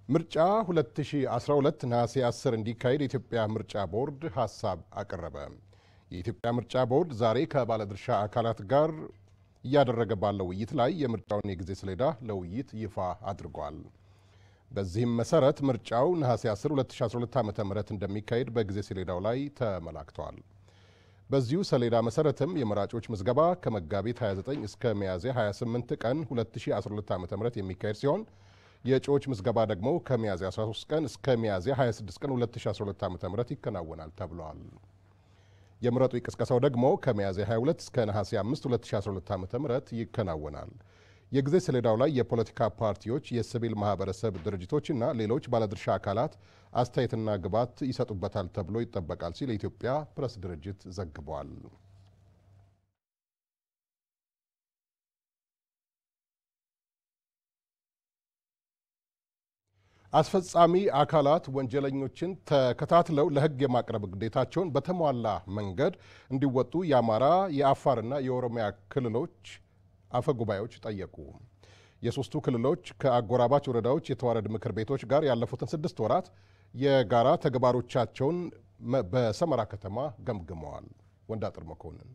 ምርጫ 2012 ነሐሴ 10 እንዲካሄድ የኢትዮጵያ ምርጫ ቦርድ ሀሳብ አቀረበ። የኢትዮጵያ ምርጫ ቦርድ ዛሬ ከባለድርሻ አካላት ጋር እያደረገ ባለው ውይይት ላይ የምርጫውን የጊዜ ሰሌዳ ለውይይት ይፋ አድርጓል። በዚህም መሰረት ምርጫው ነሐሴ 10 2012 ዓ ም እንደሚካሄድ በጊዜ ሰሌዳው ላይ ተመላክተዋል። በዚሁ ሰሌዳ መሰረትም የመራጮች ምዝገባ ከመጋቢት 29 እስከ ሚያዝያ 28 ቀን 2012 ዓ ም የሚካሄድ ሲሆን የእጩዎች ምዝገባ ደግሞ ከሚያዝያ 13 ቀን እስከ ሚያዝያ 26 ቀን 2012 ዓ ም ይከናወናል ተብሏል። የምረጡ ቅስቀሳው ደግሞ ከሚያዝያ 22 እስከ ነሐሴ 5 2012 ዓ ም ይከናወናል። የጊዜ ሰሌዳው ላይ የፖለቲካ ፓርቲዎች፣ የሲቪል ማህበረሰብ ድርጅቶችና ሌሎች ባለድርሻ አካላት አስተያየትና ግብዓት ይሰጡበታል ተብሎ ይጠበቃል ሲል የኢትዮጵያ ፕሬስ ድርጅት ዘግቧል። አስፈጻሚ አካላት ወንጀለኞችን ተከታትለው ለሕግ የማቅረብ ግዴታቸውን በተሟላ መንገድ እንዲወጡ የአማራ የአፋርና የኦሮሚያ ክልሎች አፈጉባኤዎች ጠየቁ። የሶስቱ ክልሎች ከአጎራባች ወረዳዎች የተዋረድ ምክር ቤቶች ጋር ያለፉትን ስድስት ወራት የጋራ ተግባሮቻቸውን በሰመራ ከተማ ገምግመዋል። ወንዳጥር መኮንን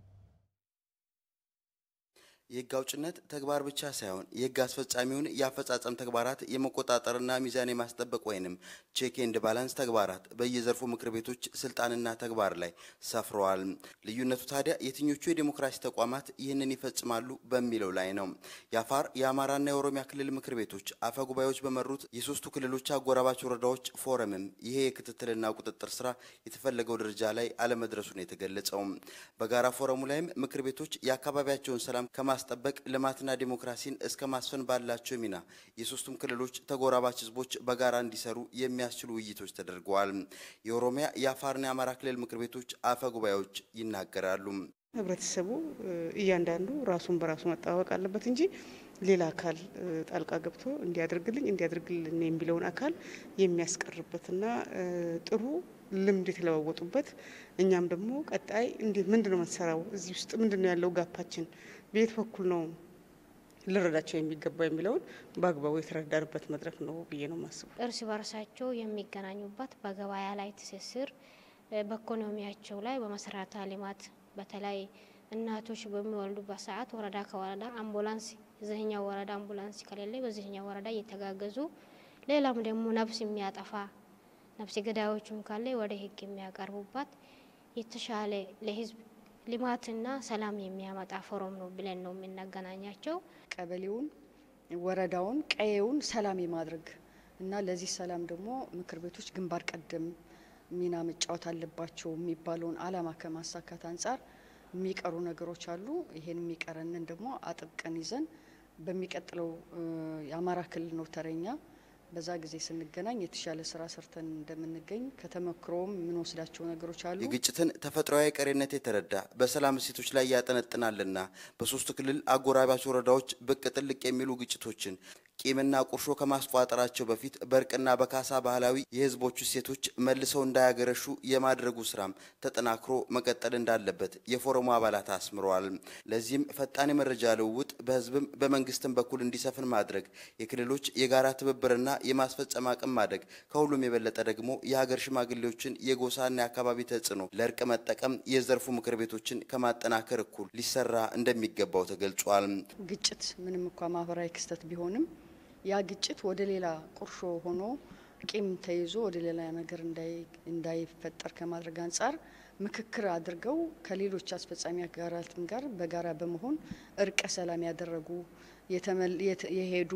የህግ አውጭነት ተግባር ብቻ ሳይሆን የህግ አስፈጻሚውን የአፈጻጸም ተግባራት የመቆጣጠርና ሚዛን የማስጠበቅ ወይንም ቼክ ኤንድ ባላንስ ተግባራት በየዘርፉ ምክር ቤቶች ስልጣንና ተግባር ላይ ሰፍረዋል። ልዩነቱ ታዲያ የትኞቹ የዴሞክራሲ ተቋማት ይህንን ይፈጽማሉ በሚለው ላይ ነው። የአፋር የአማራና የኦሮሚያ ክልል ምክር ቤቶች አፈ ጉባኤዎች በመሩት የሶስቱ ክልሎች አጎራባች ወረዳዎች ፎረምም ይሄ የክትትልና ቁጥጥር ስራ የተፈለገው ደረጃ ላይ አለመድረሱን የተገለጸው በጋራ ፎረሙ ላይም ምክር ቤቶች የአካባቢያቸውን ሰላም ማስጠበቅ ልማትና ዲሞክራሲን እስከ ማስፈን ባላቸው ሚና የሶስቱም ክልሎች ተጎራባች ህዝቦች በጋራ እንዲሰሩ የሚያስችሉ ውይይቶች ተደርገዋል። የኦሮሚያ የአፋርና የአማራ ክልል ምክር ቤቶች አፈ ጉባኤዎች ይናገራሉ። ህብረተሰቡ እያንዳንዱ ራሱን በራሱ መጠባበቅ አለበት እንጂ ሌላ አካል ጣልቃ ገብቶ እንዲያደርግልኝ እንዲያደርግልን የሚለውን አካል የሚያስቀርበትና ጥሩ ልምድ የተለዋወጡበት እኛም ደግሞ ቀጣይ እንዴት ምንድን ነው መሰራው እዚህ ውስጥ ምንድን ነው ያለው ጋፓችን በየት በኩል ነው ልረዳቸው የሚገባው የሚለውን በአግባቡ የተረዳንበት መድረክ ነው ብዬ ነው የማስበው። እርስ በርሳቸው የሚገናኙበት በገበያ ላይ ትስስር፣ በኢኮኖሚያቸው ላይ በመሰረተ ልማት በተለይ እናቶች በሚወልዱበት ሰዓት ወረዳ ከወረዳ አምቡላንስ እዚህኛው ወረዳ አምቡላንስ ከሌለ በዚህኛው ወረዳ እየተጋገዙ ሌላም ደግሞ ነፍስ የሚያጠፋ ነፍስ ገዳዮችም ካለ ወደ ህግ የሚያቀርቡባት የተሻለ ለህዝብ ልማትና ሰላም የሚያመጣ ፎረም ነው ብለን ነው የምናገናኛቸው። ቀበሌውን፣ ወረዳውን፣ ቀዬውን ሰላም የማድረግ እና ለዚህ ሰላም ደግሞ ምክር ቤቶች ግንባር ቀደም ሚና መጫወት አለባቸው የሚባለውን ዓላማ ከማሳካት አንጻር የሚቀሩ ነገሮች አሉ። ይሄን የሚቀረንን ደግሞ አጥብቀን ይዘን በሚቀጥለው የአማራ ክልል ነው ተረኛ በዛ ጊዜ ስንገናኝ የተሻለ ስራ ሰርተን እንደምንገኝ ከተመክሮም የምንወስዳቸው ነገሮች አሉ። የግጭትን ተፈጥሯዊ ቀሬነት የተረዳ በሰላም እሴቶች ላይ ያጠነጥናልና በሶስቱ ክልል አጎራባች ወረዳዎች ብቅ ጥልቅ የሚሉ ግጭቶችን ቂምና ቁርሾ ከማስቋጠራቸው በፊት በእርቅና በካሳ ባህላዊ የህዝቦቹ እሴቶች መልሰው እንዳያገረሹ የማድረጉ ስራም ተጠናክሮ መቀጠል እንዳለበት የፎረሙ አባላት አስምረዋል። ለዚህም ፈጣን የመረጃ ልውውጥ በህዝብም በመንግስትም በኩል እንዲሰፍን ማድረግ፣ የክልሎች የጋራ ትብብርና የማስፈጸም አቅም ማደግ፣ ከሁሉም የበለጠ ደግሞ የሀገር ሽማግሌዎችን የጎሳና የአካባቢ ተጽዕኖ ለእርቅ መጠቀም የዘርፉ ምክር ቤቶችን ከማጠናከር እኩል ሊሰራ እንደሚገባው ተገልጿል። ግጭት ምንም እንኳ ማህበራዊ ክስተት ቢሆንም ያ ግጭት ወደ ሌላ ቁርሾ ሆኖ ቂም ተይዞ ወደ ሌላ ነገር እንዳይፈጠር ከማድረግ አንጻር ምክክር አድርገው ከሌሎች አስፈጻሚ አካላትም ጋር በጋራ በመሆን እርቀ ሰላም ያደረጉ የሄዱ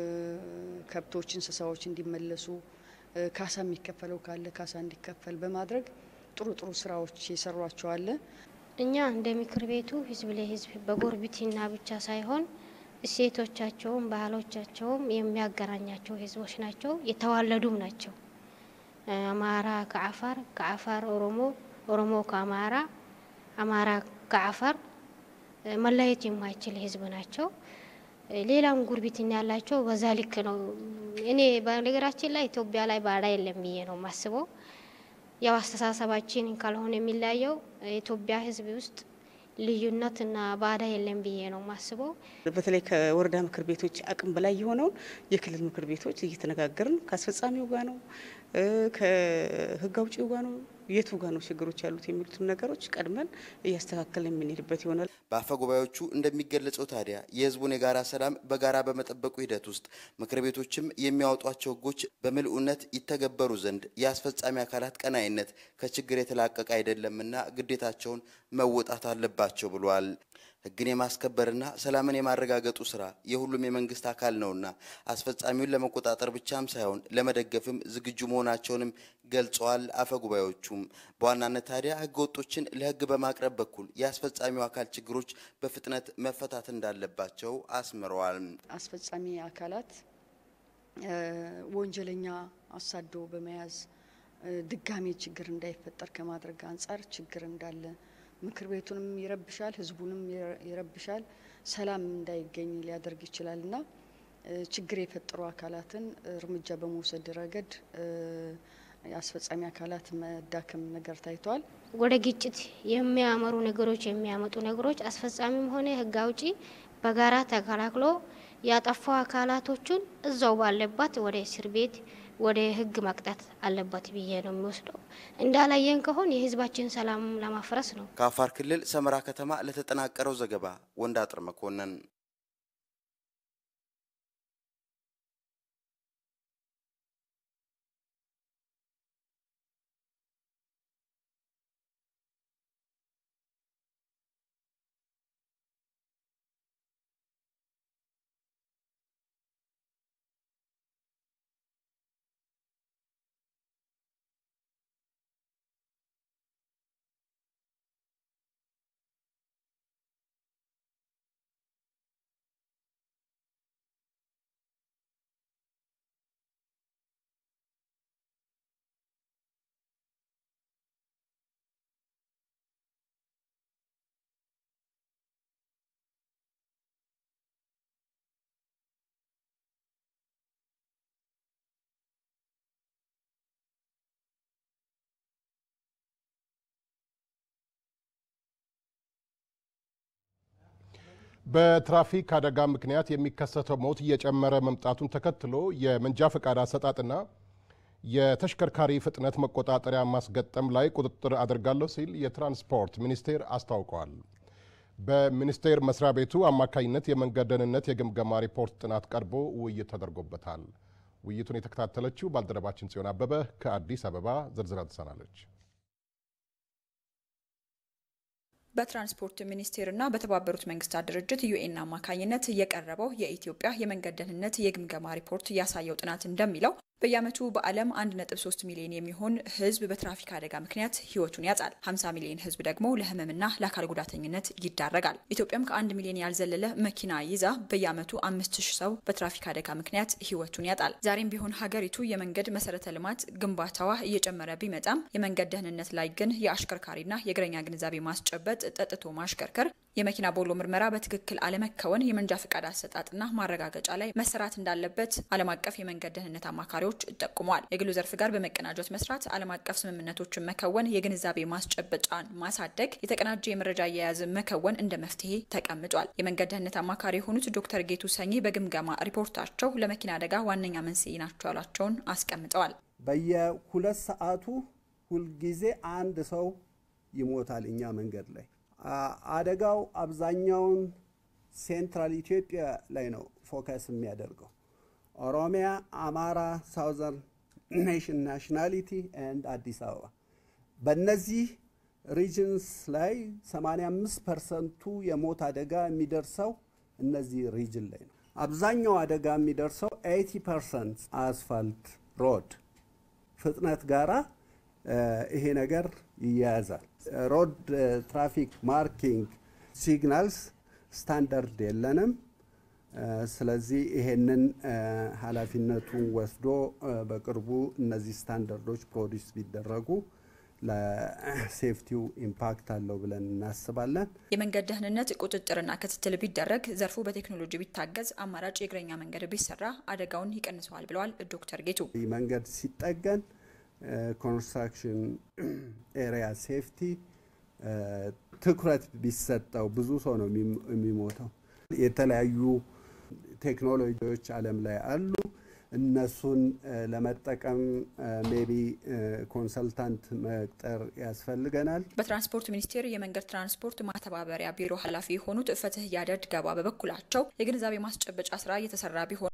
ከብቶች፣ እንስሳዎች እንዲመለሱ ካሳ የሚከፈለው ካለ ካሳ እንዲከፈል በማድረግ ጥሩ ጥሩ ስራዎች የሰሯቸው አለ። እኛ እንደ ምክር ቤቱ ህዝብ ለህዝብ በጎርብትና ብቻ ሳይሆን እሴቶቻቸውም ባህሎቻቸውም የሚያገናኛቸው ህዝቦች ናቸው። የተዋለዱም ናቸው። አማራ ከአፋር፣ ከአፋር ኦሮሞ፣ ኦሮሞ ከአማራ፣ አማራ ከአፋር መለየት የማይችል ህዝብ ናቸው። ሌላም ጉርብትና ያላቸው በዛ ልክ ነው። እኔ በነገራችን ላይ ኢትዮጵያ ላይ ባዳ የለም ብዬ ነው የማስበው። ያው አስተሳሰባችን ካልሆነ የሚለያየው የኢትዮጵያ ህዝብ ውስጥ ልዩነትና ባዳ የለም ብዬ ነው ማስበው። በተለይ ከወረዳ ምክር ቤቶች አቅም በላይ የሆነውን የክልል ምክር ቤቶች እየተነጋገርን ከአስፈጻሚው ጋር ነው ከህግ አውጪው ጋር ነው የቱ ጋር ነው ችግሮች ያሉት የሚሉትን ነገሮች ቀድመን እያስተካከልን የምንሄድበት ይሆናል። በአፈ ጉባኤዎቹ እንደሚገለጸው ታዲያ የህዝቡን የጋራ ሰላም በጋራ በመጠበቁ ሂደት ውስጥ ምክር ቤቶችም የሚያወጧቸው ህጎች በምልኡነት ይተገበሩ ዘንድ የአስፈጻሚ አካላት ቀናይነት ከችግር የተላቀቀ አይደለምና ግዴታቸውን መወጣት አለባቸው ብሏል። ህግን የማስከበርና ሰላምን የማረጋገጡ ስራ የሁሉም የመንግስት አካል ነውና አስፈጻሚውን ለመቆጣጠር ብቻም ሳይሆን ለመደገፍም ዝግጁ መሆናቸውንም ገልጸዋል። አፈ ጉባኤዎቹም በዋናነት ታዲያ ህገ ወጦችን ለህግ በማቅረብ በኩል የአስፈጻሚው አካል ችግሮች በፍጥነት መፈታት እንዳለባቸው አስምረዋል። አስፈጻሚ አካላት ወንጀለኛ አሳዶ በመያዝ ድጋሜ ችግር እንዳይፈጠር ከማድረግ አንጻር ችግር እንዳለ ምክር ቤቱንም ይረብሻል፣ ህዝቡንም ይረብሻል፣ ሰላም እንዳይገኝ ሊያደርግ ይችላል እና ችግር የፈጠሩ አካላትን እርምጃ በመውሰድ ረገድ የአስፈጻሚ አካላት መዳከም ነገር ታይቷል። ወደ ግጭት የሚያመሩ ነገሮች የሚያመጡ ነገሮች አስፈጻሚም ሆነ ህግ አውጪ በጋራ ተከላክሎ ያጠፋው አካላቶቹን እዛው ባለባት ወደ እስር ቤት ወደ ህግ መቅጣት አለበት ብዬ ነው የሚወስደው። እንዳላየን ከሆን የህዝባችን ሰላም ለማፍረስ ነው። ከአፋር ክልል ሰመራ ከተማ ለተጠናቀረው ዘገባ ወንዳጥር መኮንን። በትራፊክ አደጋ ምክንያት የሚከሰተው ሞት እየጨመረ መምጣቱን ተከትሎ የመንጃ ፈቃድ አሰጣጥና የተሽከርካሪ ፍጥነት መቆጣጠሪያ ማስገጠም ላይ ቁጥጥር አድርጋለሁ ሲል የትራንስፖርት ሚኒስቴር አስታውቋል። በሚኒስቴር መስሪያ ቤቱ አማካኝነት የመንገድ ደህንነት የግምገማ ሪፖርት ጥናት ቀርቦ ውይይት ተደርጎበታል። ውይይቱን የተከታተለችው ባልደረባችን ጽዮን አበበ ከአዲስ አበባ ዝርዝር አድርሳናለች። በትራንስፖርት ሚኒስቴርና በተባበሩት መንግስታት ድርጅት ዩኤን አማካኝነት የቀረበው የኢትዮጵያ የመንገድ ደህንነት የግምገማ ሪፖርት ያሳየው ጥናት እንደሚለው በየዓመቱ በዓለም 1.3 ሚሊዮን የሚሆን ሕዝብ በትራፊክ አደጋ ምክንያት ሕይወቱን ያጣል። 50 ሚሊዮን ሕዝብ ደግሞ ለህመምና ለአካል ጉዳተኝነት ይዳረጋል። ኢትዮጵያም ከአንድ ሚሊዮን ያልዘለለ መኪና ይዛ በየዓመቱ 5000 ሰው በትራፊክ አደጋ ምክንያት ሕይወቱን ያጣል። ዛሬም ቢሆን ሀገሪቱ የመንገድ መሰረተ ልማት ግንባታዋ እየጨመረ ቢመጣም የመንገድ ደህንነት ላይ ግን የአሽከርካሪና የእግረኛ ግንዛቤ ማስጨበጥ፣ ጠጥቶ ማሽከርከር፣ የመኪና ቦሎ ምርመራ በትክክል አለመከወን፣ የመንጃ ፈቃድ አሰጣጥና ማረጋገጫ ላይ መሰራት እንዳለበት ዓለም አቀፍ የመንገድ ደህንነት አማካሪዎች ጠቁመዋል። የግሉ ዘርፍ ጋር በመቀናጀት መስራት፣ ዓለም አቀፍ ስምምነቶችን መከወን፣ የግንዛቤ ማስጨበጫን ማሳደግ፣ የተቀናጀ የመረጃ አያያዝ መከወን እንደ መፍትሄ ተቀምጧል። የመንገድ ደህንነት አማካሪ የሆኑት ዶክተር ጌቱ ሰኚ በግምገማ ሪፖርታቸው ለመኪና አደጋ ዋነኛ መንስኤ ናቸው ያሏቸውን አስቀምጠዋል። በየሁለት ሰዓቱ ሁልጊዜ አንድ ሰው ይሞታል እኛ መንገድ ላይ አደጋው አብዛኛውን ሴንትራል ኢትዮጵያ ላይ ነው ፎከስ የሚያደርገው። ኦሮሚያ፣ አማራ፣ ሳውዘርን ኔሽን ናሽናሊቲ ኤንድ አዲስ አበባ በእነዚህ ሪጅንስ ላይ 85 ፐርሰንቱ የሞት አደጋ የሚደርሰው እነዚህ ሪጅን ላይ ነው። አብዛኛው አደጋ የሚደርሰው 80 ፐርሰንት አስፋልት ሮድ ፍጥነት ጋራ ይሄ ነገር ይያያዛል። ሮድ ትራፊክ ማርኪንግ ሲግናልስ ስታንዳርድ የለንም። ስለዚህ ይሄንን ኃላፊነቱን ወስዶ በቅርቡ እነዚህ ስታንዳርዶች ፕሮዲስ ቢደረጉ ለሴፍቲው ኢምፓክት አለው ብለን እናስባለን። የመንገድ ደህንነት ቁጥጥርና ክትትል ቢደረግ፣ ዘርፉ በቴክኖሎጂ ቢታገዝ፣ አማራጭ የእግረኛ መንገድ ቢሰራ አደጋውን ይቀንሰዋል ብለዋል ዶክተር ጌቱ። መንገድ ሲጠገን ኮንስትራክሽን ኤሪያ ሴፍቲ ትኩረት ቢሰጠው ብዙ ሰው ነው የሚሞተው። የተለያዩ ቴክኖሎጂዎች ዓለም ላይ አሉ። እነሱን ለመጠቀም ሜቢ ኮንሰልታንት መቅጠር ያስፈልገናል። በትራንስፖርት ሚኒስቴር የመንገድ ትራንስፖርት ማስተባበሪያ ቢሮ ኃላፊ የሆኑት ፍትህ ያደድ ገባ በበኩላቸው የግንዛቤ ማስጨበጫ ስራ እየተሰራ ቢሆን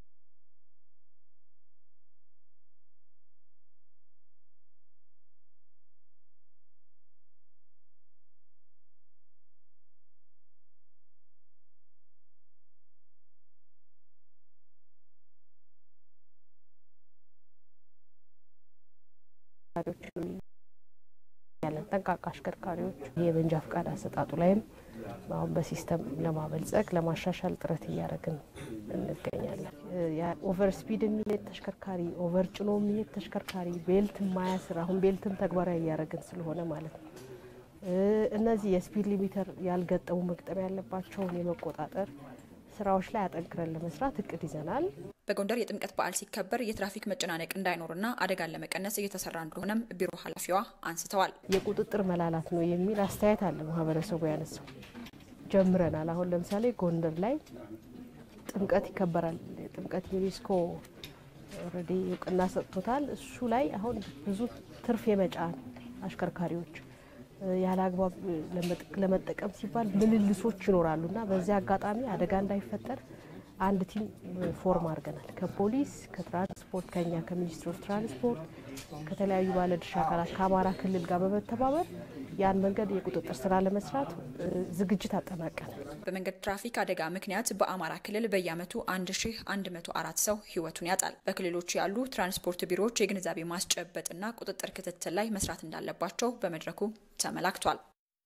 ያለን ጠንቃቃ አሽከርካሪዎች የመንጃ ፍቃድ አሰጣጡ ላይም አሁን በሲስተም ለማበልጸግ ለማሻሻል ጥረት እያደረግን እንገኛለን። ኦቨር ስፒድ የሚሄድ ተሽከርካሪ፣ ኦቨር ጭኖ የሚሄድ ተሽከርካሪ፣ ቤልት ማያስር አሁን ቤልትም ተግባራዊ እያደረግን ስለሆነ ማለት ነው። እነዚህ የስፒድ ሊሚተር ያልገጠሙ መግጠም ያለባቸውን የመቆጣጠር ስራዎች ላይ አጠንክረን ለመስራት እቅድ ይዘናል። በጎንደር የጥምቀት በዓል ሲከበር የትራፊክ መጨናነቅ እንዳይኖርና አደጋን ለመቀነስ እየተሰራ እንደሆነም ቢሮ ኃላፊዋ አንስተዋል። የቁጥጥር መላላት ነው የሚል አስተያየት አለ ማህበረሰቡ ያነሳው። ጀምረናል። አሁን ለምሳሌ ጎንደር ላይ ጥምቀት ይከበራል። ጥምቀት ዩኔስኮ ኦልሬዲ እውቅና ሰጥቶታል። እሱ ላይ አሁን ብዙ ትርፍ የመጫን አሽከርካሪዎች ያለ አግባብ ለመጠቀም ሲባል ምልልሶች ይኖራሉ እና በዚህ አጋጣሚ አደጋ እንዳይፈጠር አንድ ቲም ፎርም አድርገናል። ከፖሊስ፣ ከትራንስፖርት፣ ከኛ ከሚኒስትሪ ኦፍ ትራንስፖርት፣ ከተለያዩ ባለድርሻ አካላት ከአማራ ክልል ጋር በመተባበር ያን መንገድ የቁጥጥር ስራ ለመስራት ዝግጅት አጠናቀናል። በመንገድ ትራፊክ አደጋ ምክንያት በአማራ ክልል በየዓመቱ 1104 ሰው ህይወቱን ያጣል። በክልሎች ያሉ ትራንስፖርት ቢሮዎች የግንዛቤ ማስጨበጥና ቁጥጥር ክትትል ላይ መስራት እንዳለባቸው በመድረኩ ተመላክቷል።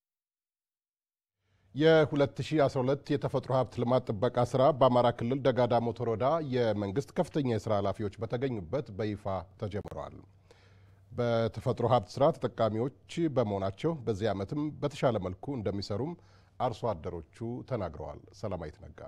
የ2012 የተፈጥሮ ሀብት ልማት ጥበቃ ስራ በአማራ ክልል ደጋዳሞት ወረዳ የመንግስት ከፍተኛ የስራ ኃላፊዎች በተገኙበት በይፋ ተጀምረዋል። በተፈጥሮ ሀብት ስራ ተጠቃሚዎች በመሆናቸው በዚህ ዓመትም በተሻለ መልኩ እንደሚሰሩም አርሶ አደሮቹ ተናግረዋል። ሰላማዊት ነጋ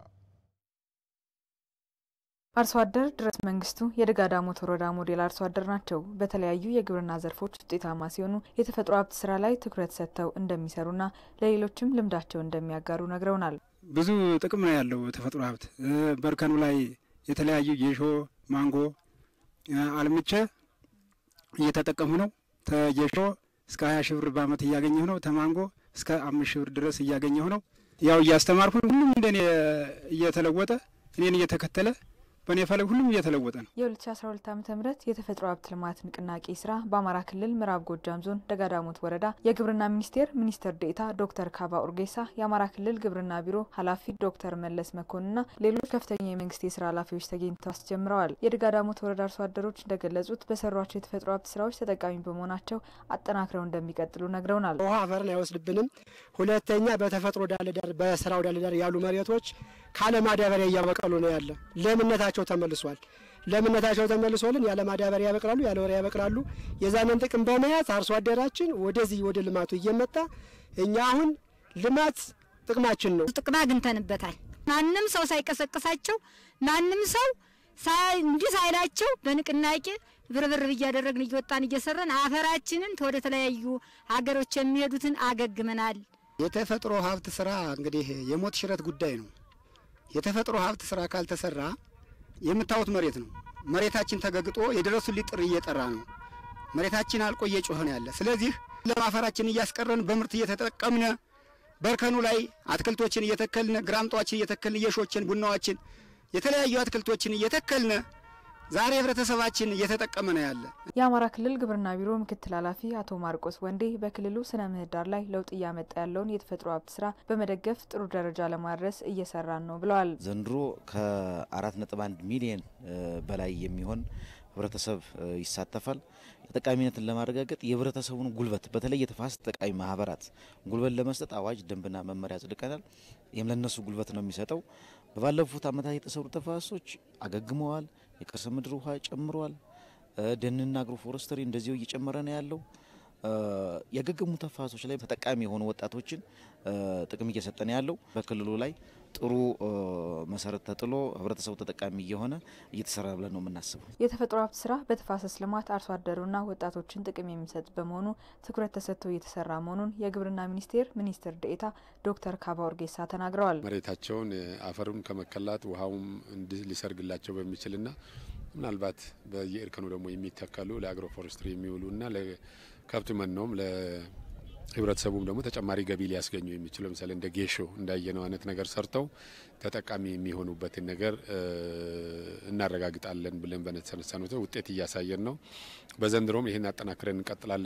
አርሶ አደር ድረስ መንግስቱ የደጋዳሞት ወረዳ ሞዴል አርሶ አደር ናቸው። በተለያዩ የግብርና ዘርፎች ውጤታማ ሲሆኑ የተፈጥሮ ሀብት ስራ ላይ ትኩረት ሰጥተው እንደሚሰሩና ለሌሎችም ልምዳቸው እንደሚያጋሩ ነግረውናል። ብዙ ጥቅም ነው ያለው ተፈጥሮ ሀብት። በእርከኑ ላይ የተለያዩ ጌሾ፣ ማንጎ አልምቼ እየተጠቀሙ ነው። ተጌሾ እስከ ሀያ ሺህ ብር በአመት እያገኘሁ ነው። ተማንጎ እስከ አምስት ሺህ ብር ድረስ እያገኘሁ ነው። ያው እያስተማርኩ ሁሉም እንደኔ እየተለወጠ እኔን እየተከተለ በእኔ ፈለግ ሁሉም እየተለወጠ ነው። የ2012 ዓ ም የተፈጥሮ ሀብት ልማት ንቅናቄ ስራ በአማራ ክልል ምዕራብ ጎጃም ዞን ደጋዳሞት ወረዳ የግብርና ሚኒስቴር ሚኒስትር ዴኤታ ዶክተር ካባ ኡርጌሳ፣ የአማራ ክልል ግብርና ቢሮ ኃላፊ ዶክተር መለስ መኮንንና ሌሎች ከፍተኛ የመንግስት የስራ ኃላፊዎች ተገኝተው አስጀምረዋል። የደጋዳሞት ወረዳ አርሶ አደሮች እንደገለጹት በሰሯቸው የተፈጥሮ ሀብት ስራዎች ተጠቃሚ በመሆናቸው አጠናክረው እንደሚቀጥሉ ነግረውናል። ውሃ አፈርን አይወስድብንም። ሁለተኛ በተፈጥሮ ዳለዳር በስራው ዳለዳር ያሉ መሬቶች ካለ ማዳበሪያ እያበቀሉ ነው ያለ ለምነታቸው ተመልሷል። ለምነታቸው ተመልሶልን ያለ ማዳበሪያ ያበቅላሉ፣ ያለ ወሬ ያበቅላሉ። የዛንን ጥቅም በመያዝ አርሶ አደራችን ወደዚህ ወደ ልማቱ እየመጣ እኛ አሁን ልማት ጥቅማችን ነው። ጥቅም አግኝተንበታል። ማንም ሰው ሳይቀሰቅሳቸው ማንም ሰው እንዲህ ሳይላቸው በንቅናቄ ብርብር እያደረግን እየወጣን እየሰራን አፈራችንን ወደ ተለያዩ ሀገሮች የሚሄዱትን አገግመናል። የተፈጥሮ ሀብት ስራ እንግዲህ የሞት ሽረት ጉዳይ ነው። የተፈጥሮ ሀብት ስራ ካልተሰራ የምታዩት መሬት ነው። መሬታችን ተገግጦ የደረሱልኝ ጥሪ እየጠራ ነው። መሬታችን አልቆ እየጮኸ ነው ያለ። ስለዚህ ለማፈራችን እያስቀረን በምርት እየተጠቀምነ በእርከኑ ላይ አትክልቶችን እየተከልነ ግራምጧችን እየተከልን እየሾችን ቡናዎችን የተለያዩ አትክልቶችን እየተከልነ ዛሬ ህብረተሰባችን እየተጠቀመ ነው ያለ። የአማራ ክልል ግብርና ቢሮ ምክትል ኃላፊ አቶ ማርቆስ ወንዴ በክልሉ ስነ ምህዳር ላይ ለውጥ እያመጣ ያለውን የተፈጥሮ ሀብት ስራ በመደገፍ ጥሩ ደረጃ ለማድረስ እየሰራን ነው ብለዋል። ዘንድሮ ከአራት ነጥብ አንድ ሚሊየን በላይ የሚሆን ህብረተሰብ ይሳተፋል። ተጠቃሚነትን ለማረጋገጥ የህብረተሰቡን ጉልበት በተለይ የተፋሰስ ተጠቃሚ ማህበራት ጉልበት ለመስጠት አዋጅ፣ ደንብና መመሪያ አጽድቀናል። ይህም ለነሱ ጉልበት ነው የሚሰጠው። በባለፉት ዓመታት የተሰሩ ተፋሰሶች አገግመዋል። የከርሰ ምድር ውሃ ጨምረዋል። ደንና አግሮ ፎረስተሪ እንደዚሁ እየጨመረ ነው ያለው። ያገገሙ ተፋሰሶች ላይ ተጠቃሚ የሆኑ ወጣቶችን ጥቅም እየሰጠ ነው ያለው። በክልሉ ላይ ጥሩ መሰረት ተጥሎ ህብረተሰቡ ተጠቃሚ እየሆነ እየተሰራ ብለን ነው የምናስበው። የተፈጥሮ ሀብት ስራ በተፋሰስ ልማት አርሶ አደሩና ወጣቶችን ጥቅም የሚሰጥ በመሆኑ ትኩረት ተሰጥቶ እየተሰራ መሆኑን የግብርና ሚኒስቴር ሚኒስትር ዴኤታ ዶክተር ካባ ኡርጌሳ ተናግረዋል። መሬታቸውን አፈሩን ከመከላት ውሃውም እንዲህ ሊሰርግላቸው በሚችልና ምናልባት በየእርከኑ ደግሞ የሚተከሉ ለአግሮ ፎረስትሪ የሚውሉና ለከብት መኖም ህብረተሰቡም ደግሞ ተጨማሪ ገቢ ሊያስገኙ የሚችሉ ለምሳሌ እንደ ጌሾ እንዳየነው አይነት ነገር ሰርተው ተጠቃሚ የሚሆኑበትን ነገር እናረጋግጣለን ብለን በተነሳነው ውጤት እያሳየን ነው። በዘንድሮም ይህን አጠናክረን እንቀጥላለን።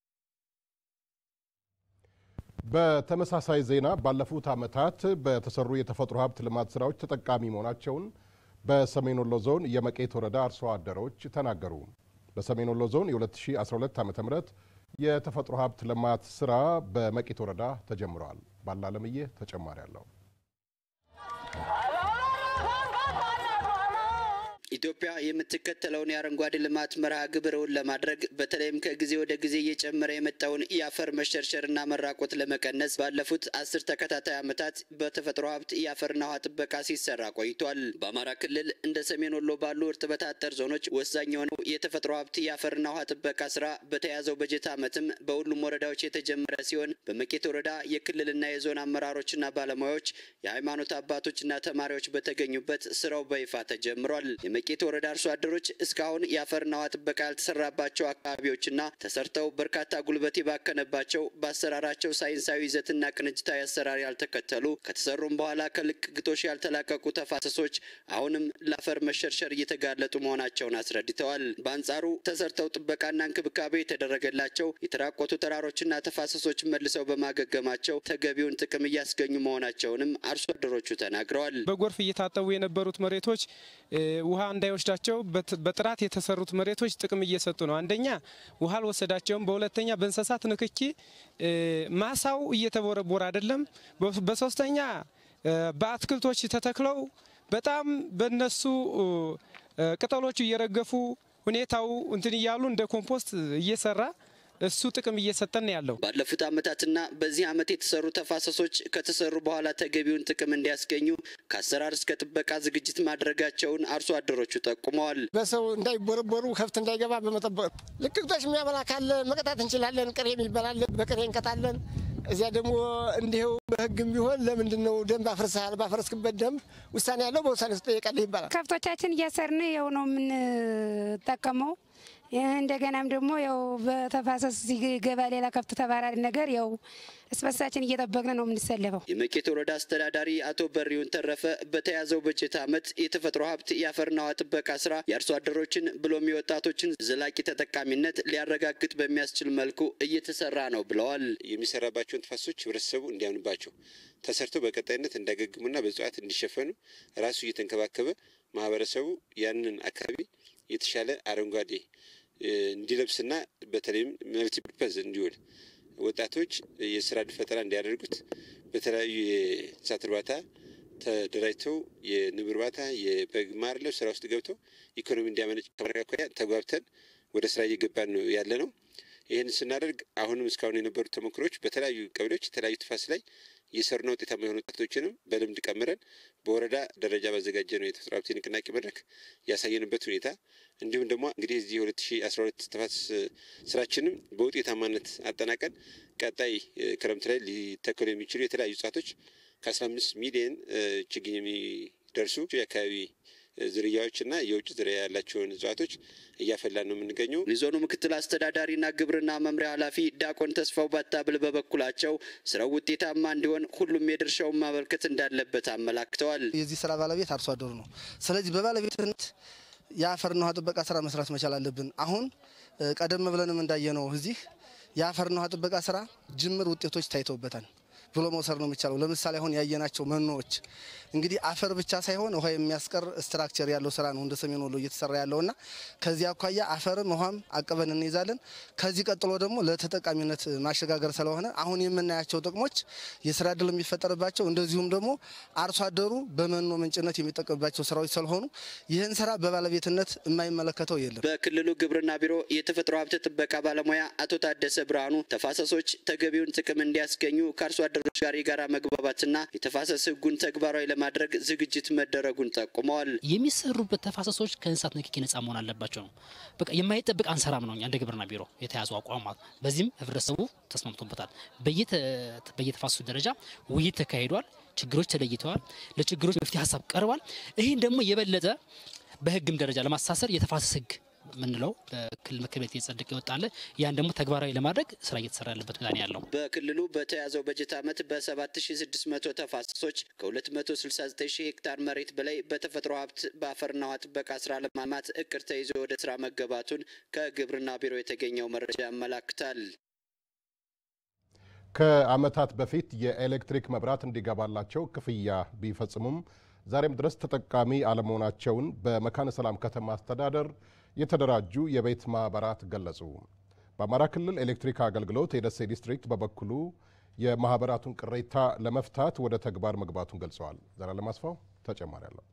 በተመሳሳይ ዜና ባለፉት ዓመታት በተሰሩ የተፈጥሮ ሀብት ልማት ስራዎች ተጠቃሚ መሆናቸውን በሰሜን ወሎ ዞን የመቄት ወረዳ አርሶ አደሮች ተናገሩ። በሰሜን ወሎ ዞን የ2012 ዓ ም የተፈጥሮ ሀብት ልማት ስራ በመቄት ወረዳ ተጀምረዋል። ባላለምዬ ተጨማሪ አለው። ኢትዮጵያ የምትከተለውን የአረንጓዴ ልማት መርሃ ግብርን ለማድረግ በተለይም ከጊዜ ወደ ጊዜ እየጨመረ የመጣውን የአፈር መሸርሸርና መራቆት ለመቀነስ ባለፉት አስር ተከታታይ ዓመታት በተፈጥሮ ሀብት የአፈርና ውሃ ጥበቃ ሲሰራ ቆይቷል። በአማራ ክልል እንደ ሰሜን ወሎ ባሉ እርጥበት አጠር ዞኖች ወሳኝ የሆነው የተፈጥሮ ሀብት የአፈርና ውሃ ጥበቃ ስራ በተያዘው በጀት ዓመትም በሁሉም ወረዳዎች የተጀመረ ሲሆን በመቄት ወረዳ የክልልና የዞን አመራሮችና ባለሙያዎች፣ የሃይማኖት አባቶችና ተማሪዎች በተገኙበት ስራው በይፋ ተጀምሯል። የመቄት ወረዳ አርሶ አደሮች እስካሁን የአፈርና ውሃ ጥበቃ ያልተሰራባቸው አካባቢዎችና ተሰርተው በርካታ ጉልበት የባከነባቸው በአሰራራቸው ሳይንሳዊ ይዘትና ቅንጅታዊ አሰራር ያልተከተሉ ከተሰሩም በኋላ ከልቅ ግጦሽ ያልተላቀቁ ተፋሰሶች አሁንም ለአፈር መሸርሸር እየተጋለጡ መሆናቸውን አስረድተዋል። በአንጻሩ ተሰርተው ጥበቃና እንክብካቤ የተደረገላቸው የተራቆቱ ተራሮችና ተፋሰሶች መልሰው በማገገማቸው ተገቢውን ጥቅም እያስገኙ መሆናቸውንም አርሶ አደሮቹ ተናግረዋል። በጎርፍ እየታጠቡ የነበሩት መሬቶች ውሃ እንዳይወስዳቸው በጥራት የተሰሩት መሬቶች ጥቅም እየሰጡ ነው። አንደኛ ውሃ አልወሰዳቸውም። በሁለተኛ በእንስሳት ንክኪ ማሳው እየተቦረቦረ አይደለም። በሶስተኛ በአትክልቶች ተተክለው በጣም በነሱ ቅጠሎቹ እየረገፉ ሁኔታው እንትን እያሉ እንደ ኮምፖስት እየሰራ እሱ ጥቅም እየሰጠን ያለው ባለፉት ዓመታትና በዚህ ዓመት የተሰሩ ተፋሰሶች ከተሰሩ በኋላ ተገቢውን ጥቅም እንዲያስገኙ ከአሰራር እስከ ጥበቃ ዝግጅት ማድረጋቸውን አርሶ አደሮቹ ጠቁመዋል። በሰው እንዳይቦረቦሩ ከብት እንዳይገባ በመጠበቅ ልቅቅቶች የሚያበላ ካለ መቅጣት እንችላለን። ቅሬ የሚበላል በቅሬ እንቀጣለን። እዚያ ደግሞ እንዲሁ በሕግም ቢሆን ለምንድን ነው ደንብ አፍርሰሃል? ባፈረስክበት ደንብ ውሳኔ ያለው በውሳኔ ውስጥ ጠየቃለህ ይባላል። ከብቶቻችን እያሰርን ያው ነው የምንጠቀመው እንደገናም ደግሞ ያው በተፋሰስ ሲገባ ሌላ ከብት ተባራሪ ነገር ያው እስበሳችን እየጠበቅን ነው የምንሰለፈው። የመቄት ወረዳ አስተዳዳሪ አቶ በሪውን ተረፈ በተያዘው በጀት ዓመት የተፈጥሮ ሀብት የአፈርና ውሃ ጥበቃ ስራ የአርሶ አደሮችን ብሎም የወጣቶችን ዘላቂ ተጠቃሚነት ሊያረጋግጥ በሚያስችል መልኩ እየተሰራ ነው ብለዋል። የሚሰራባቸውን ተፋሰሶች ህብረተሰቡ እንዲያምንባቸው ተሰርተው በቀጣይነት እንዳገግሙና በእጽዋት እንዲሸፈኑ ራሱ እየተንከባከበ ማህበረሰቡ ያንን አካባቢ የተሻለ አረንጓዴ እንዲለብስና በተለይም መልቲ ፐርፐዝ እንዲውል ወጣቶች የስራ ዕድል ፈጠራ እንዲያደርጉት በተለያዩ የእንስሳት እርባታ ተደራጅተው የንብ እርባታ፣ የበግ ማርለብ ስራ ውስጥ ገብተው ኢኮኖሚ እንዲያመነጭ ከማድረግ አኳያ ተጓብተን ወደ ስራ እየገባን ነው ያለ ነው። ይህን ስናደርግ አሁንም እስካሁን የነበሩ ተሞክሮች በተለያዩ ቀበሌዎች የተለያዩ ተፋሰስ ላይ እየሰሩና ውጤታማ የሆኑ ወጣቶችንም በልምድ ቀምረን በወረዳ ደረጃ ባዘጋጀ ነው የተፈጥሮ ሀብት ንቅናቄ መድረክ ያሳየንበት ሁኔታ እንዲሁም ደግሞ እንግዲህ እዚህ የሁለት ሺ አስራ ሁለት ተፋሰስ ስራችንም በውጤታማነት አጠናቀን ቀጣይ ክረምት ላይ ሊተከሉ የሚችሉ የተለያዩ እጽዋቶች ከአስራ አምስት ሚሊየን ችግኝ የሚደርሱ የአካባቢ ዝርያዎችና የውጭ ዝርያ ያላቸውን እጽዋቶች እያፈላን ነው የምንገኘው። የዞኑ ምክትል አስተዳዳሪና ግብርና መምሪያ ኃላፊ ዲያቆን ተስፋው ባታብል በበኩላቸው ስራው ውጤታማ እንዲሆን ሁሉም የድርሻውን ማበርከት እንዳለበት አመላክተዋል። የዚህ ስራ ባለቤት አርሶ አደሩ ነው። ስለዚህ በባለቤትነት የአፈርና ውሃ ጥበቃ ስራ መስራት መቻል አለብን። አሁን ቀደም ብለንም እንዳየነው እዚህ የአፈርና ውሃ ጥበቃ ስራ ጅምር ውጤቶች ታይተውበታል ብሎ መውሰድ ነው የሚቻለው። ለምሳሌ አሁን ያየናቸው መኖዎች እንግዲህ አፈር ብቻ ሳይሆን ውሃ የሚያስቀር ስትራክቸር ያለው ስራ ነው እንደ ሰሜን ወሎ እየተሰራ ያለውና ከዚህ አኳያ አፈርም ውሃም አቅበን እንይዛለን። ከዚህ ቀጥሎ ደግሞ ለተጠቃሚነት ማሸጋገር ስለሆነ አሁን የምናያቸው ጥቅሞች የስራ እድል የሚፈጠርባቸው እንደዚሁም ደግሞ አርሶ አደሩ በመኖ ምንጭነት የሚጠቀምባቸው ስራዎች ስለሆኑ ይህን ስራ በባለቤትነት የማይመለከተው የለም። በክልሉ ግብርና ቢሮ የተፈጥሮ ሀብት ጥበቃ ባለሙያ አቶ ታደሰ ብርሃኑ ተፋሰሶች ተገቢውን ጥቅም እንዲያስገኙ ከአርሶ አደሮች ክልሎች ጋር የጋራ መግባባትና የተፋሰስ ሕጉን ተግባራዊ ለማድረግ ዝግጅት መደረጉን ጠቁመዋል። የሚሰሩበት ተፋሰሶች ከእንስሳት ንክኪ ነጻ መሆን አለባቸው ነው። በቃ የማይጠብቅ አንሰራም ነው እንደ ግብርና ቢሮ የተያዙ አቋም ማለት። በዚህም ህብረተሰቡ ተስማምቶበታል። በየተፋሰሱ ደረጃ ውይይት ተካሂዷል። ችግሮች ተለይተዋል። ለችግሮች መፍትሄ ሀሳብ ቀርቧል። ይህን ደግሞ የበለጠ በህግም ደረጃ ለማስተሳሰር የተፋሰስ ህግ ምንለው በክልል ምክር ቤት እየጸደቀ ይወጣለ ያን ደግሞ ተግባራዊ ለማድረግ ስራ እየተሰራ ያለበት ሁኔታ ያለው። በክልሉ በተያዘው በጀት ዓመት በ7600 ተፋሰሶች ከ269 ሺህ ሄክታር መሬት በላይ በተፈጥሮ ሀብት በአፈርና ውሃ ጥበቃ ስራ ለማልማት እቅድ ተይዞ ወደ ስራ መገባቱን ከግብርና ቢሮ የተገኘው መረጃ ያመላክታል። ከዓመታት በፊት የኤሌክትሪክ መብራት እንዲገባላቸው ክፍያ ቢፈጽሙም ዛሬም ድረስ ተጠቃሚ አለመሆናቸውን በመካነ ሰላም ከተማ አስተዳደር የተደራጁ የቤት ማህበራት ገለጹ። በአማራ ክልል ኤሌክትሪክ አገልግሎት የደሴ ዲስትሪክት በበኩሉ የማህበራቱን ቅሬታ ለመፍታት ወደ ተግባር መግባቱን ገልጸዋል። ዘላለም አስፋው ተጨማሪ አለው።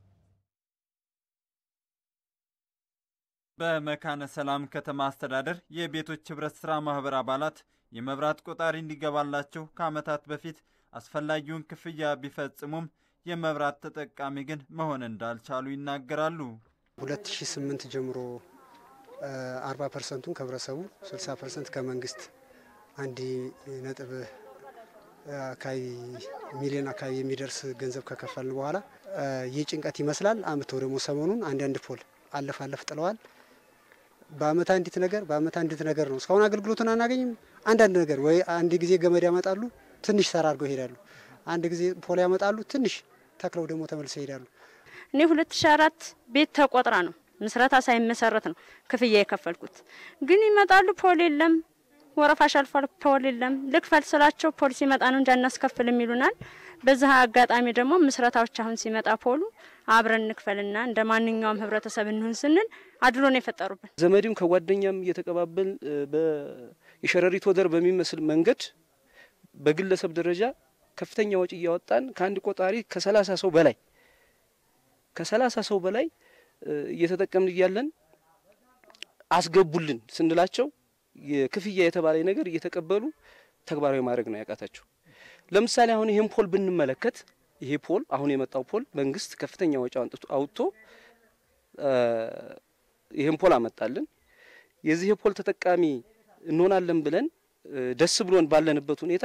በመካነ ሰላም ከተማ አስተዳደር የቤቶች ህብረት ስራ ማህበር አባላት የመብራት ቆጣሪ እንዲገባላቸው ከዓመታት በፊት አስፈላጊውን ክፍያ ቢፈጽሙም የመብራት ተጠቃሚ ግን መሆን እንዳልቻሉ ይናገራሉ። 2008 ጀምሮ 40 ፐርሰንቱን ከህብረተሰቡ 60 ፐርሰንት ከመንግስት አንድ ነጥብ አካባቢ ሚሊዮን አካባቢ የሚደርስ ገንዘብ ከከፈልን በኋላ ይህ ጭንቀት ይመስላል። አምተው ደግሞ ሰሞኑን አንዳንድ ፖል አለፍ አለፍ ጥለዋል። በአመት አንዲት ነገር በአመት አንዲት ነገር ነው። እስካሁን አገልግሎቱን አናገኝም። አንዳንድ ነገር ወይ አንድ ጊዜ ገመድ ያመጣሉ፣ ትንሽ ሰራ አድርገው ይሄዳሉ። አንድ ጊዜ ፖል ያመጣሉ፣ ትንሽ ተክለው ደግሞ ተመልሰው ይሄዳሉ። እኔ ሁለት ሺ አራት ቤት ተቆጥራ ነው ምስረታ ሳይመሰረት ነው ክፍያ የከፈልኩት። ግን ይመጣሉ፣ ፖል የለም፣ ወረፋሽ አልፏል፣ ፖል የለም። ልክፈል ስላቸው ፖል ሲመጣ ነው እንጂ አናስከፍልም ይሉናል። በዚህ አጋጣሚ ደግሞ ምስረታዎች አሁን ሲመጣ ፖሉ አብረን እንክፈልና እንደ ማንኛውም ህብረተሰብ እንሁን ስንል አድሎ ነው የፈጠሩብን። ዘመድም ከጓደኛም እየተቀባበል የሸረሪት ወደር በሚመስል መንገድ በግለሰብ ደረጃ ከፍተኛ ወጪ እያወጣን ከአንድ ቆጣሪ ከሰላሳ ሰው በላይ ከሰላሳ ሰው በላይ እየተጠቀምን እያለን አስገቡልን ስንላቸው የክፍያ የተባለ ነገር እየተቀበሉ ተግባራዊ ማድረግ ነው ያቃታቸው። ለምሳሌ አሁን ይህን ፖል ብንመለከት ይሄ ፖል አሁን የመጣው ፖል መንግስት ከፍተኛ ወጪ አውጥቶ ይህን ፖል አመጣልን። የዚህ የፖል ተጠቃሚ እንሆናለን ብለን ደስ ብሎን ባለንበት ሁኔታ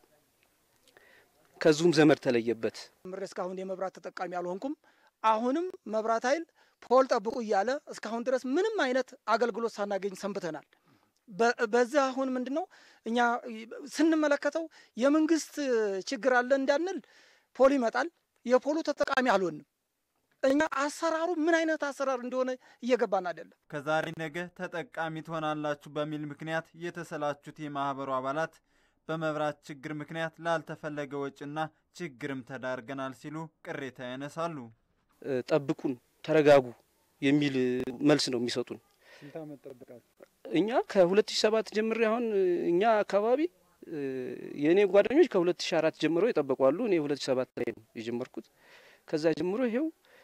ከዙም ዘመድ ተለየበት። ምሬ እስካሁን የመብራት ተጠቃሚ አልሆንኩም። አሁንም መብራት ኃይል ፖል ጠብቁ እያለ እስካሁን ድረስ ምንም አይነት አገልግሎት ሳናገኝ ሰንብተናል። በዚህ አሁን ምንድን ነው እኛ ስንመለከተው የመንግስት ችግር አለ እንዳንል ፖል ይመጣል፣ የፖሉ ተጠቃሚ አልሆንም። እኛ አሰራሩ ምን አይነት አሰራር እንደሆነ እየገባን አይደለም። ከዛሬ ነገ ተጠቃሚ ትሆናላችሁ በሚል ምክንያት የተሰላቹት የማህበሩ አባላት በመብራት ችግር ምክንያት ላልተፈለገ ወጪና ችግርም ተዳርገናል ሲሉ ቅሬታ ያነሳሉ። ጠብቁን፣ ተረጋጉ የሚል መልስ ነው የሚሰጡን። ስንት ዓመት ጠብቃችሁ? እኛ ከ2007 ጀምሬ አሁን እኛ አካባቢ የእኔ ጓደኞች ከ2004 ጀምሮ የጠበቁ አሉ። እኔ 2007 ላይ ነው የጀመርኩት። ከዛ ጀምሮ ይሄው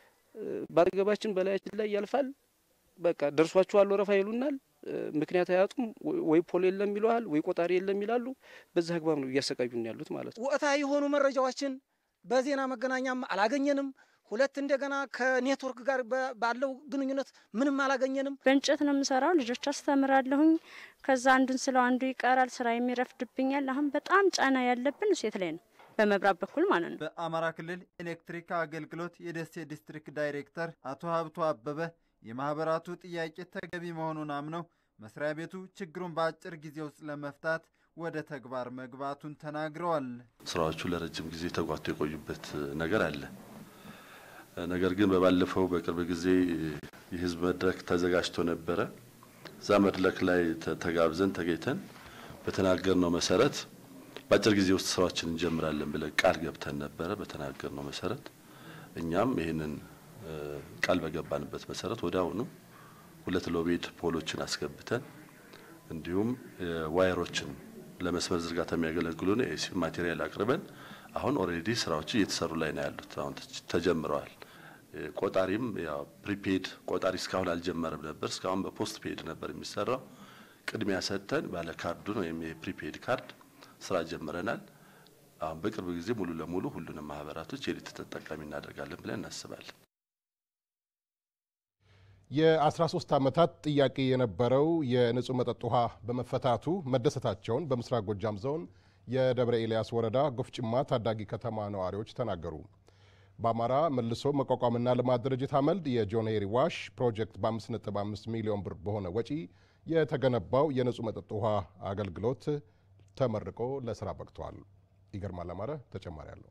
ባጠገባችን በላያችን ላይ ያልፋል። በቃ ደርሷችኋል ወረፋ ይሉናል። ምክንያት አያጡም። ወይ ፖል የለም ይለዋል፣ ወይ ቆጣሪ የለም ይላሉ። በዛ አግባብ ነው እያሰቃዩን ያሉት ማለት ነው። ወቅታዊ የሆኑ መረጃዎችን በዜና መገናኛም አላገኘንም። ሁለት እንደገና ከኔትወርክ ጋር ባለው ግንኙነት ምንም አላገኘንም። በእንጨት ነው የምሰራው። ልጆች አስተምራለሁኝ። ከዛ አንዱን ስለው አንዱ ይቀራል። ስራ የሚረፍድብኛል። አሁን በጣም ጫና ያለብን ሴት ላይ ነው፣ በመብራት በኩል ማለት ነው። በአማራ ክልል ኤሌክትሪክ አገልግሎት የደሴ ዲስትሪክት ዳይሬክተር አቶ ሀብቱ አበበ የማህበራቱ ጥያቄ ተገቢ መሆኑን አምነው መስሪያ ቤቱ ችግሩን በአጭር ጊዜ ውስጥ ለመፍታት ወደ ተግባር መግባቱን ተናግረዋል። ስራዎቹ ለረጅም ጊዜ ተጓቶ የቆዩበት ነገር አለ። ነገር ግን በባለፈው በቅርብ ጊዜ የህዝብ መድረክ ተዘጋጅቶ ነበረ። እዛ መድረክ ላይ ተጋብዘን ተገኝተን በተናገርነው መሰረት በአጭር ጊዜ ውስጥ ስራዎችን እንጀምራለን ብለን ቃል ገብተን ነበረ። በተናገርነው መሰረት እኛም ይህንን ቃል በገባንበት መሰረት ወደ አሁኑ ሁለት ሎቤድ ፖሎችን አስገብተን እንዲሁም ዋይሮችን ለመስመር ዝርጋታ የሚያገለግሉን ኤሲ ማቴሪያል አቅርበን አሁን ኦልሬዲ ስራዎች እየተሰሩ ላይ ነው ያሉት። አሁን ተጀምረዋል። ቆጣሪም ያው ፕሪፔድ ቆጣሪ እስካሁን አልጀመረም ነበር። እስካሁን በፖስት ፔድ ነበር የሚሰራው። ቅድሚያ ሰጥተን ባለ ካርዱን ወይም የፕሪፔድ ካርድ ስራ ጀምረናል። አሁን በቅርብ ጊዜ ሙሉ ለሙሉ ሁሉንም ማህበራቶች የኤሌክትሪክ ተጠቃሚ እናደርጋለን ብለን እናስባለን። የ13 ዓመታት ጥያቄ የነበረው የንጹህ መጠጥ ውሃ በመፈታቱ መደሰታቸውን በምስራቅ ጎጃም ዞን የደብረ ኤልያስ ወረዳ ጎፍጭማ ታዳጊ ከተማ ነዋሪዎች ተናገሩ። በአማራ መልሶ መቋቋምና ልማት ድርጅት አመልድ የጆን ሄሪ ዋሽ ፕሮጀክት በ5.5 ሚሊዮን ብር በሆነ ወጪ የተገነባው የንጹህ መጠጥ ውሃ አገልግሎት ተመርቆ ለስራ በቅቷል። ይገርማል አማረ ተጨማሪ አለው።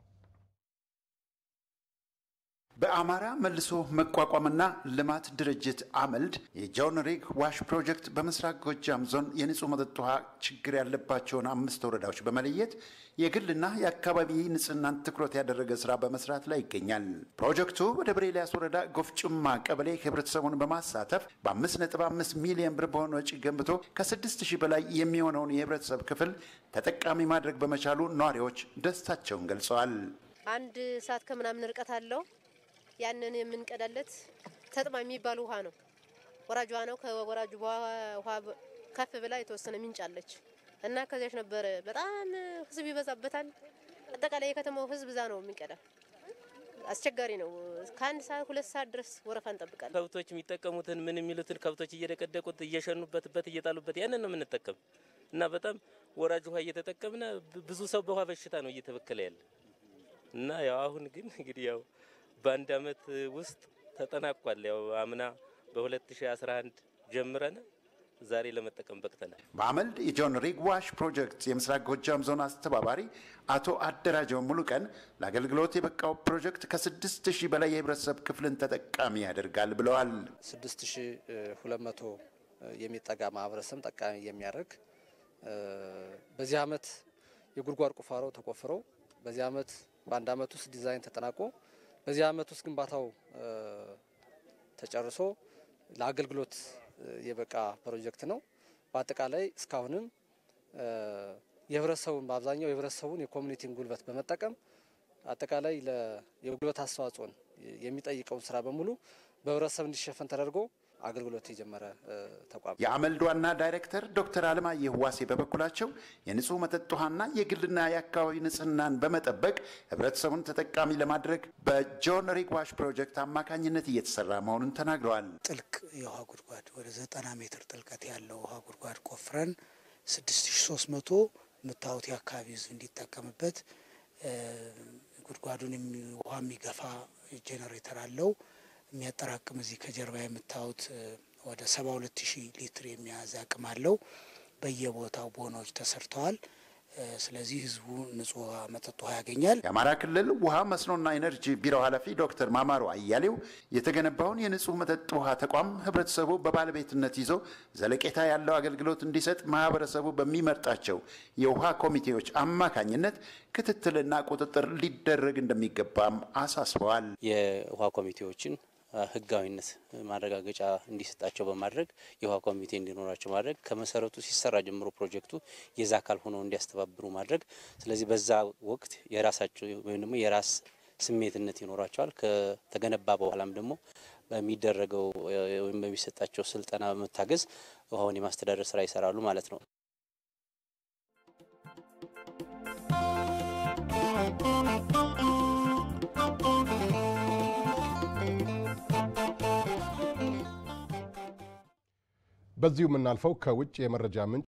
በአማራ መልሶ መቋቋምና ልማት ድርጅት አመልድ የጆን ሪግ ዋሽ ፕሮጀክት በምስራቅ ጎጃም ዞን የንጹህ መጠጥ ውሃ ችግር ያለባቸውን አምስት ወረዳዎች በመለየት የግልና የአካባቢ ንጽህናን ትኩረት ያደረገ ስራ በመስራት ላይ ይገኛል። ፕሮጀክቱ በደብረ ኤልያስ ወረዳ ጎፍጭማ ቀበሌ ህብረተሰቡን በማሳተፍ በአምስት ነጥብ አምስት ሚሊዮን ብር በሆነ ወጪ ገንብቶ ከስድስት ሺህ በላይ የሚሆነውን የህብረተሰብ ክፍል ተጠቃሚ ማድረግ በመቻሉ ነዋሪዎች ደስታቸውን ገልጸዋል። አንድ ሰዓት ከምናምን ርቀት አለው። ያንን የምንቀዳለት ተጥማ የሚባል ውሃ ነው። ወራጅ ውሃ ነው። ከወራጁ ውሃ ከፍ ብላ የተወሰነ ምንጭ አለች እና ከዚያች ነበረ። በጣም ህዝብ ይበዛበታል። አጠቃላይ የከተማው ህዝብ እዛ ነው የሚቀዳ። አስቸጋሪ ነው። ከአንድ ሰዓት ሁለት ሰዓት ድረስ ወረፋ እንጠብቃለን። ከብቶች የሚጠቀሙትን ምን የሚሉትን ከብቶች እየደቀደቁት እየሸኑበት በት እየጣሉበት ያንን ነው የምንጠቀም እና በጣም ወራጅ ውሃ እየተጠቀምነ ብዙ ሰው በውሃ በሽታ ነው እየተበከለ ያለ እና ያው አሁን ግን እንግዲህ ያው በአንድ አመት ውስጥ ተጠናቋል። ያው አምና በ2011 ጀምረን ዛሬ ለመጠቀም በቅተናል። በአመልድ የጆን ሪግ ዋሽ ፕሮጀክት የምስራቅ ጎጃም ዞን አስተባባሪ አቶ አደራጀው ሙሉ ቀን ለአገልግሎት የበቃው ፕሮጀክት ከስድስት ሺህ በላይ የህብረተሰብ ክፍልን ተጠቃሚ ያደርጋል ብለዋል። ስድስት ሺህ ሁለት መቶ የሚጠጋ ማህበረሰብ ጠቃሚ የሚያደርግ በዚህ አመት የጉድጓድ ቁፋሮ ተቆፍረው በዚህ አመት በአንድ አመት ውስጥ ዲዛይን ተጠናቆ በዚህ አመት ውስጥ ግንባታው ተጨርሶ ለአገልግሎት የበቃ ፕሮጀክት ነው። በአጠቃላይ እስካሁንም የህብረተሰቡን በአብዛኛው የህብረተሰቡን የኮሚኒቲን ጉልበት በመጠቀም አጠቃላይ የጉልበት አስተዋጽኦን የሚጠይቀውን ስራ በሙሉ በህብረተሰብ እንዲሸፈን ተደርጎ አገልግሎት የጀመረ ተቋም። የአመልድ ዋና ዳይሬክተር ዶክተር አለማየሁ ዋሴ በበኩላቸው የንጹህ መጠጥ ውሃና የግልና የአካባቢ ንጽህናን በመጠበቅ ህብረተሰቡን ተጠቃሚ ለማድረግ በጆን ሪግ ዋሽ ፕሮጀክት አማካኝነት እየተሰራ መሆኑን ተናግረዋል። ጥልቅ የውሃ ጉድጓድ ወደ ዘጠና ሜትር ጥልቀት ያለው ውሃ ጉድጓድ ቆፍረን ስድስት ሺ ሶስት መቶ የምታዩት የአካባቢ ህዝብ እንዲጠቀምበት ጉድጓዱን ውሃ የሚገፋ ጄኔሬተር አለው የሚያጠራቅም እዚህ ከጀርባ የምታዩት ወደ ሰባ ሁለት ሺህ ሊትር የሚያዝ አቅም አለው። በየቦታው ቦኖች ተሰርተዋል። ስለዚህ ህዝቡ ንጹህ ውሃ መጠጥ ውሃ ያገኛል። የአማራ ክልል ውሃ መስኖና ኢነርጂ ቢሮ ኃላፊ ዶክተር ማማሩ አያሌው የተገነባውን የንጹህ መጠጥ ውሃ ተቋም ህብረተሰቡ በባለቤትነት ይዞ ዘለቄታ ያለው አገልግሎት እንዲሰጥ ማህበረሰቡ በሚመርጣቸው የውሃ ኮሚቴዎች አማካኝነት ክትትልና ቁጥጥር ሊደረግ እንደሚገባም አሳስበዋል። የውሃ ኮሚቴዎችን ህጋዊነት ማረጋገጫ እንዲሰጣቸው በማድረግ የውሃ ኮሚቴ እንዲኖራቸው ማድረግ ከመሰረቱ ሲሰራ ጀምሮ ፕሮጀክቱ የዛ አካል ሆነው እንዲያስተባብሩ ማድረግ። ስለዚህ በዛ ወቅት የራሳቸው ወይም ደግሞ የራስ ስሜትነት ይኖራቸዋል። ከተገነባ በኋላም ደግሞ በሚደረገው ወይም በሚሰጣቸው ስልጠና በመታገዝ ውሃውን የማስተዳደር ስራ ይሰራሉ ማለት ነው። በዚሁ የምናልፈው ከውጭ የመረጃ ምንጭ